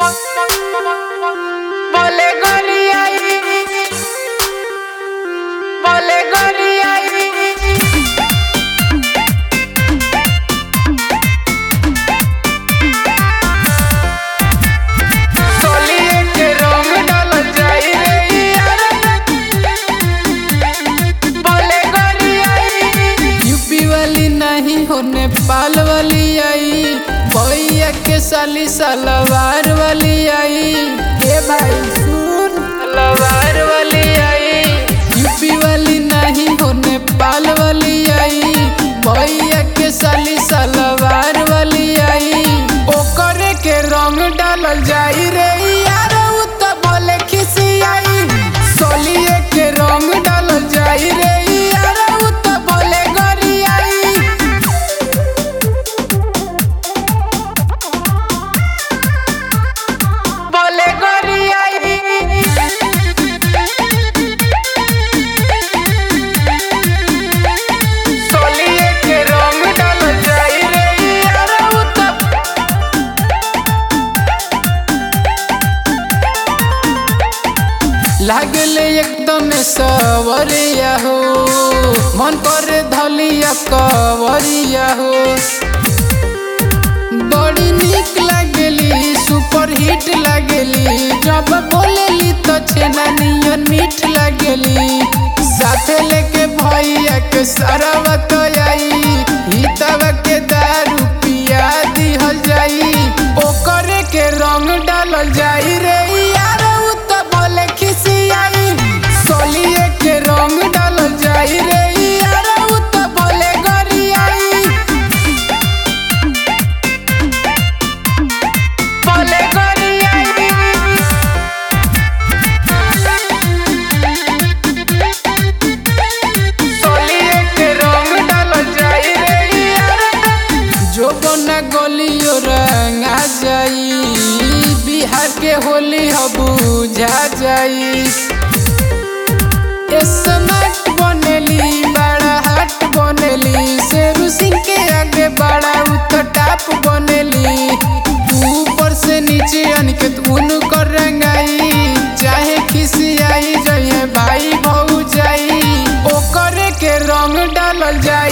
বলে গড়িয়াই বলে গড়িয়াই তলিয়ে के रंग डाल जाई रे यार बोले गड़ियाई यूपी वाली नहीं हो नेपाल वाली आई भैया के साली सलवार वाली आई के भाई सुन सलवार वाली आई यूपी वाली नहीं हो नेपाल वाली आई भैया के साली सलवार वाली आई ओकरे के रंग डालल जाई रे यार उ त बोले खिसियाई सोलिए के रंग डालल जाई रे यार उ त बोले गरियाई बोले गरियाई सोलिए के रंग डालल जाई रे यार उ त लागले एकदम सवरिया हो मन करे धलिया कवरिया हो बड़ी निक लागली सुपर हिट लागली जब बोलेली तो छेना नियन मीठ लागली साथे लेके भैया के सरवा तो आई हितवा के दारू पिया दिहल जाई ओकरे के रंग डालल जाई रे यार उ त बोले खिसियाई सोलिए के रंग डालल जाई रे यार उ त बोले गरियाई बोले गरियाई सोलिए के रंग डालल जाई रे यार जो बना गलियो रंगा जाई बिहार के होली हो बुझा जाई स्मार्ट बनेली बड़ा हट बनेली शेरू सिंह के आगे बड़ा उतर टाप बनेली ऊपर से नीचे अनिकेत उनकर रंगाई चाहे खिसियाई जइए भाई भौ जाई ओकरे के रंग डालल जाई